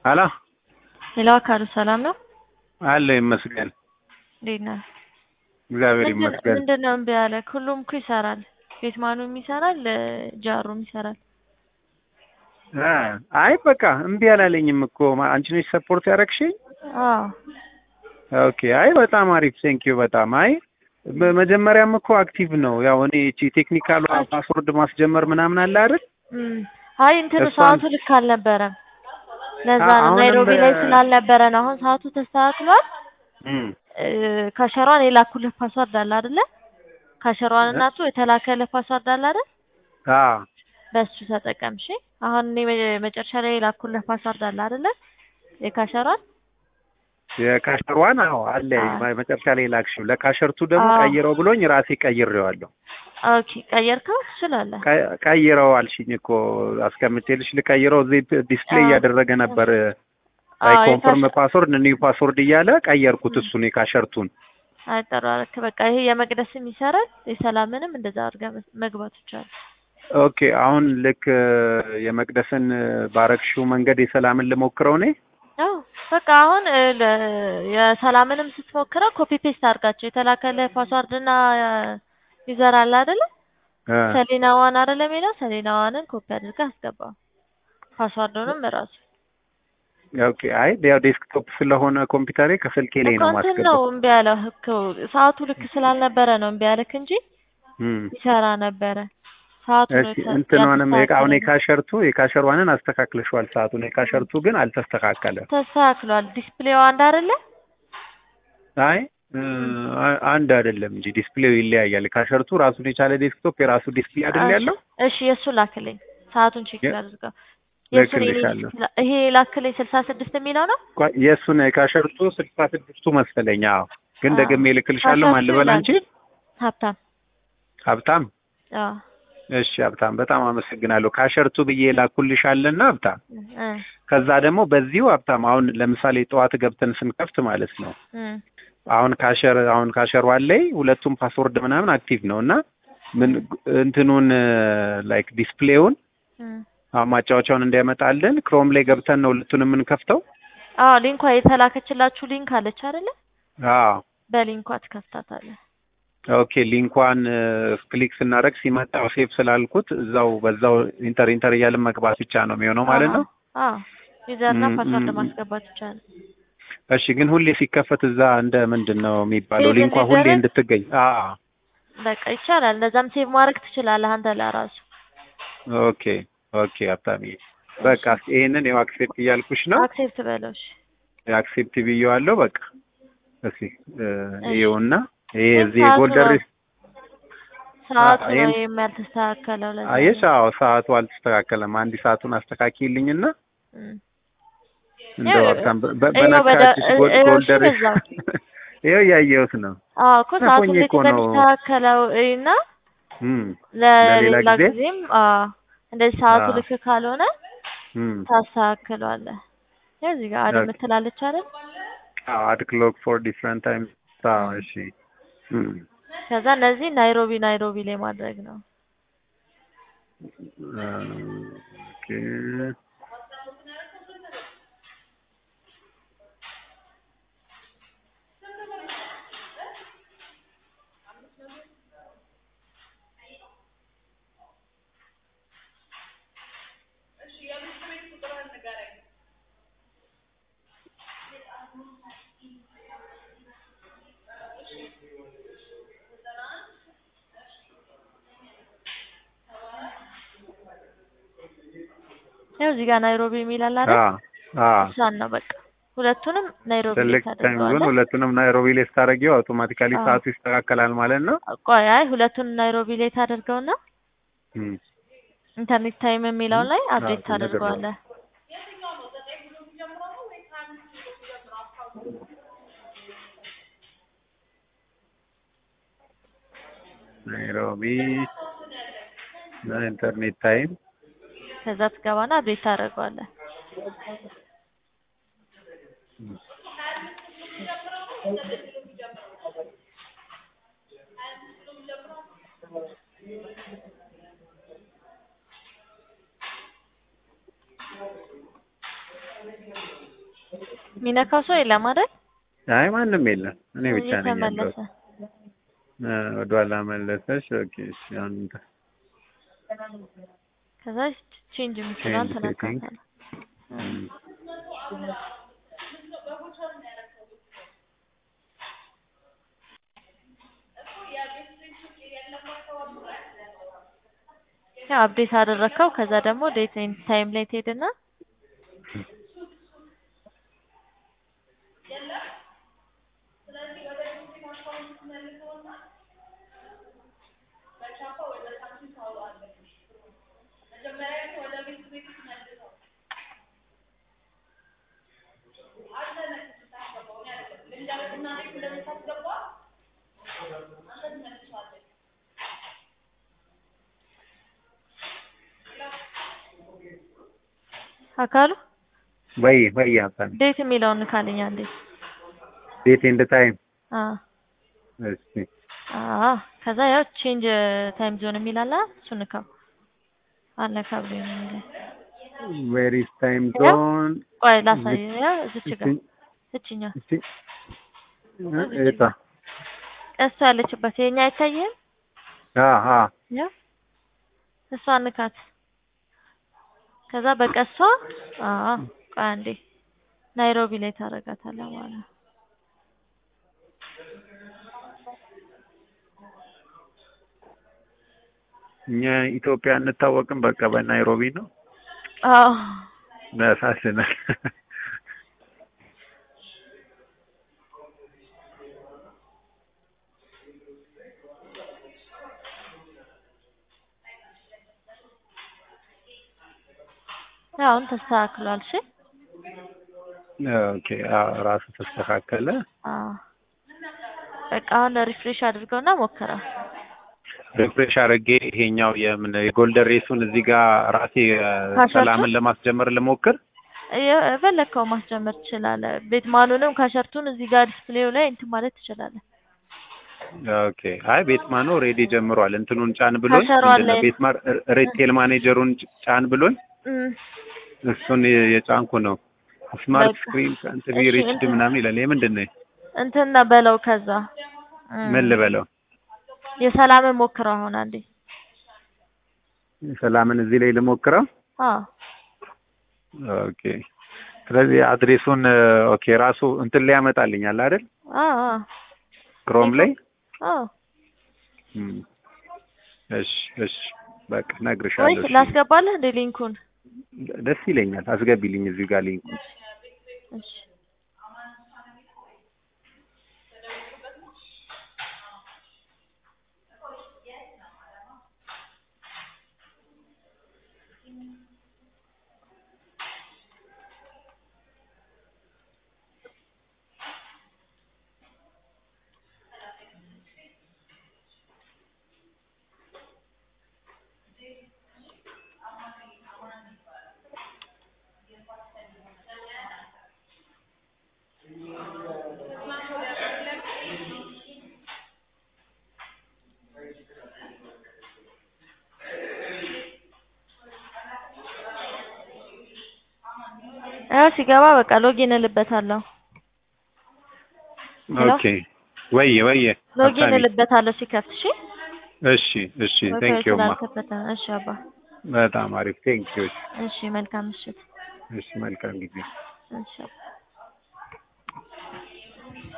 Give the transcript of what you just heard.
ሄሎ ሄሎ አካሉ ሰላም ነው? አለ ይመስገን። እንዴት ነህ? እግዚአብሔር ምንድን- ይመስገን። ምንድን ነው እምቢ ያለ? ሁሉም እኮ ይሰራል። ቤትማኑም ይሰራል፣ ጃሩም ይሰራል። አ አይ በቃ እምቢ አላለኝም እኮ ማ- አንቺ ነሽ ሰፖርት ያደረግሽኝ። አዎ ኦኬ አይ በጣም አሪፍ ቴንኪዩ በጣም አይ በመጀመሪያም እኮ አክቲቭ ነው። ያው እኔ እቺ ቴክኒካሉ ፓስወርድ ማስጀመር ምናምን አለ አይደል? እም። አይ እንትኑ እሷን- ሰዓቱ ልክ አልነበረም። ለዛ አ- ነው አሁንም ናይሮቢ ላይ በ- ስላልነበረ ነው። አሁን ሰዓቱ ተስተካክሏል። እም እ፣ ካሸሯን የላኩልህ ፓስዋርድ አለ አይደለ? ካሸሯን እናቱ የተላከልህ ፓስዋርድ አለ አይደል? አ በሱ ተጠቀም እሺ። አሁን እኔ መ- መጨረሻ ላይ የላኩልህ ፓስዋርድ አለ አይደለ? የካሸሯን የካሸሯን አዎ አለ አ። መጨረሻ ላይ ላክሽው። ለካሸርቱ ደግሞ አዎ። ቀይረው ብሎኝ ራሴ ቀይሬዋለሁ። ኦኬ ቀየርከው? ትችላለህ። ቀ- ቀይረው አልሽኝ እኮ አስቀምጬልሽ ልቀይረው። እዚህ ዲስፕሌይ አዎ። እያደረገ ነበር አዎ፣ ላይ ኮንፈርም የካሸ- ፓስወርድ ኒው ፓስወርድ እያለ ቀየርኩት። እሱን የካሸርቱን አይ ጥሩ አደረክ። በቃ ይሄ የመቅደስም ይሰራል፣ የሰላምንም እንደዛ አድርገህ መ- መግባት ይቻላል። ኦኬ። አሁን ልክ የመቅደስን ባረግሽው መንገድ የሰላምን ልሞክረው እኔ። አዎ በቃ አሁን እ፣ ለ- የሰላምንም ስትሞክረው ኮፒ ፔስት አድርጋቸው የተላከልህ ፓስዋርድ እና ዩዘር አለ አይደለ? እ፣ ሰሌና ዋን አይደለ የሚለው ሰሌና ዋንን ኮፒ አድርገህ አስገባው። ፓስዋርዱንም እራሱ ኦኬ። አይ ያው ዴስክቶፕ ስለሆነ ኮምፒውተሬ ከስልኬ ላይ እኮ ነው እንትን ነው ማስገባው። እምቢ ያለህ እኮ ሰዓቱ ልክ ስላልነበረ ነው እምቢ ያለክ እንጂ እም። ይሰራ ነበረ። ሰዓቱ ነው እሺ የተ- እንትኗንም የቃ- አሁን ያልተስተካከለው። የካሸርቱ የካሸሯንን አስተካክለሽዋል። ሰዓቱን የካሸርቱ ግን አልተስተካከለም። ተስተካክሏል። ዲስፕሌው አንድ አይደለ? አይ እ፣ አ- አንድ አይደለም እንጂ ዲስፕሌው ይለያያል። ካሸርቱ ራሱን የቻለ ዴስክቶፕ የራሱ ዲስፕሌይ አይደል ያለው? እሺ የእሱ ላክልኝ። ሰዓቱን ቼክ የ- አድርገው። የእሱን የኔ ልክልሻለሁ። ላ- ይሄ ላክልኝ ስልሳ ስድስት የሚለው ነው። ቆይ የእሱን የካሸርቱ ስልሳ ስድስቱ መሰለኝ። አዎ ግን አዎ። ደግሜ ልክልሻለሁ። ማን ልበል አንቺ? ሀብታም ሀብታም። አዎ እሺ ሀብታም በጣም አመሰግናለሁ። ካሸርቱ ብዬ ላኩልሻለና ሀብታም። እ ከዛ ደግሞ በዚሁ ሀብታም አሁን ለምሳሌ ጠዋት ገብተን ስንከፍት ማለት ነው እ አሁን ካሸር አሁን ካሸር ላይ ሁለቱም ፓስወርድ ምናምን አክቲቭ ነው እና ምን እንትኑን ላይክ ዲስፕሌውን እ አሁን ማጫወቻውን እንዲያመጣልን ክሮም ላይ ገብተን ነው ሁለቱን የምንከፍተው። አዎ ሊንኳ የተላከችላችሁ ሊንክ አለች አይደለ? አዎ በሊንኳ ትከፍታታለህ። ኦኬ ሊንኳን ክሊክ ስናደርግ ሲመጣ ሴቭ ስላልኩት እዛው በዛው ኢንተር ኢንተር እያልን መግባት ብቻ ነው የሚሆነው ማለት ነው። አዎ ዩዘርና ም- ፓስወርድ ም- ማስገባት ይቻላል። እሺ ግን ሁሌ ሲከፈት እዛ እንደ ምንድን ነው የሚባለው ሴቭ ሊንኳ ሁሌ እንዲደረግ? እንድትገኝ። አዎ በቃ ይቻላል። እንደዛም ሴቭ ማድረግ ትችላለህ አንተ ለራሱ። ኦኬ ኦኬ ሀብታምዬ በቃ እስኪ ይሄንን ያው አክሴፕት እያልኩሽ ነው። አክሴፕት በለው እሺ። አክሴፕት ብዬዋለሁ። በቃ እስኪ እ፣ እሺ። ይኸውና ይሄ ግን እዚህ ሰዓቱ የጎልደን ነው- ሪስ ሰዓቱ አ- ነው ይሄን- ይሄም ያልተስተካከለው ለዛ አየሽ? ነው። አዎ ሰዓቱ አልተስተካከለም። አንድ ሰዓቱን አስተካኪልኝና እም። እንደው ይኸው- ሀብታም በ- በ- ይኸው በደ- በነካችሽ ጎ- ይኸው እሺ ጎልደን ሪስ በዛው። ይኸው እያየሁት ነው። አዎ እኮ ሰዓቱ ሆኜ እንዴት እኮ ነው። እንደሚስተካከለው እና እም ለሌላ ለሌላ ጊዜ? ጊዜም አዎ እንደዚህ ሰዓቱ አዎ። ልክ ካልሆነ እም ታስተካክለዋለህ። ያው እዚህ ጋር አድ ኦኬ። የምትላለች አይደል? አዎ አድ ክሎክ ፎር ዲፍረንት ታይምስ። አዎ እሺ። እም ከዛ እነዚህ ናይሮቢ ናይሮቢ ላይ ማድረግ ነው። ኦኬ ያው እዚህ ጋር ናይሮቢ የሚል አለ አይደል? አዎ አዎ እሷን ነው በቃ ሁለቱንም ናይሮቢ ላይ ሴሌክት ታይም ዞን ታደርገዋለህ። ሁለቱንም ናይሮቢ ላይ ስታደርጊው አውቶማቲካሊ አዎ። ሰዓቱ ይስተካከላል ማለት ነው። ቆይ አይ ሁለቱንም ናይሮቢ ላይ ታደርገውና እም ኢንተርኔት ታይም የሚለውን ላይ አፕዴት አዎ፣ ነገር ነው። ታደርገዋለህ። ናይሮቢ ኢንተርኔት ታይም ከዛ ትገባና አፕዴት ታደርገዋለህ። የሚነካው ሰው የለም አይደል? አይ ማንም የለም። እኔ ብቻ ነኝ ያለሁት። እየተመለሰ እ፣ ወደኋላ መለሰሽ። ኦኬ እሺ። አሁን ከዛ ቼንጅ የምትለዋን Change setting. ትነካታለህ። እም፣ ያው አፕዴት አደረግከው። ከዛ ደግሞ ዴት ኤንድ ታይም ላይ ትሄድና አካሉ ወይ ወይ ሀሳብ ዴት የሚለውን ንካልኛ እንዴ። ዴት ኤንድ ታይም አዎ እሺ አዎ። ከዛ ያው ቼንጅ ታይም ዞን የሚል አለ እሱን ንካው። አለ ካብሬ ነው የሚለው። ዌር ኢዝ ታይም ያው ዞን ቆይ ላሳይ። ያው እዚች ጋር እሺ እችኛ እሺ እታ ቀስቷ ያለችበት የኛ አይታየህም? አሃ ያው እሷ ንካት። ከዛ በቀሷ አዎ ቆይ አንዴ ናይሮቢ ላይ ታደርጋታለህ ማለት ነው። እኛ ኢትዮጵያ እንታወቅም በቃ በናይሮቢ ነው። አዎ ያሳዝናል። ያው አሁን ተስተካክሏል። እሺ ኦኬ አዎ ራሱ ተስተካከለ። አዎ በቃ አሁን ሪፍሬሽ አድርገውና ሞክረው። ሪፍሬሽ አድርጌ ይሄኛው የምን የጎልደን ሬሱን እዚህ ጋር ራሴ እ፣ ካሸርቱ? ሰላምን ለማስጀመር ልሞክር። የፈለግከው ማስጀመር ትችላለህ። ቤት ማኑንም ካሸርቱን እዚህ ጋር ዲስፕሌው ላይ እንትን ማለት ትችላለህ። ኦኬ አይ ቤትማን ኦልሬዲ ጀምሯል። እንትኑን ጫን ብሎኝ ካሸሯ ምንድን ነው ላይ- ቤትማን ሪቴል ማኔጀሩን ጭ- ጫን ብሎኝ እም፣ እሱን የ- የጫንኩ ነው። ስማርት በቃ። ስክሪን ካንት ቢ እሺ፣ ሪችድ እንትን- ምናምን ይላል። ይሄ ምንድን ነው? እንትን ነው በለው። ከዛ እም፣ ምን ልበለው? የሰላምን ሞክረው አሁን አንዴ። ሰላምን እዚህ ላይ ልሞክረው። አዎ ኦኬ ስለዚህ አድሬሱን ኦኬ ራሱ እንትን ላይ ያመጣልኛል አይደል? አዎ አዎ ክሮም ላይ አዎ እም። እሺ እሺ በቃ ወይ እነግርሻለሁ። እሺ። ላስገባለህ እንደ ሊንኩን? ደስ ይለኛል። አስገቢልኝ እዚህ ጋር ሊንኩ። እሺ ያው ሲገባ በቃ ሎጊን እልበታለሁ። ሄሎ? ኦኬ ወየ ወየ ሎጊን ሀሳቢ። እልበታለሁ ሲከፍት። እሺ እሺ እሺ ወይ ቴንክ ዩ ማ ስላልከፈተ ነው። እሺ አባ በጣም አሪፍ ቴንክ ዩ እሺ መልካም ምሽት። እሺ መልካም ጊዜ እሺ አባ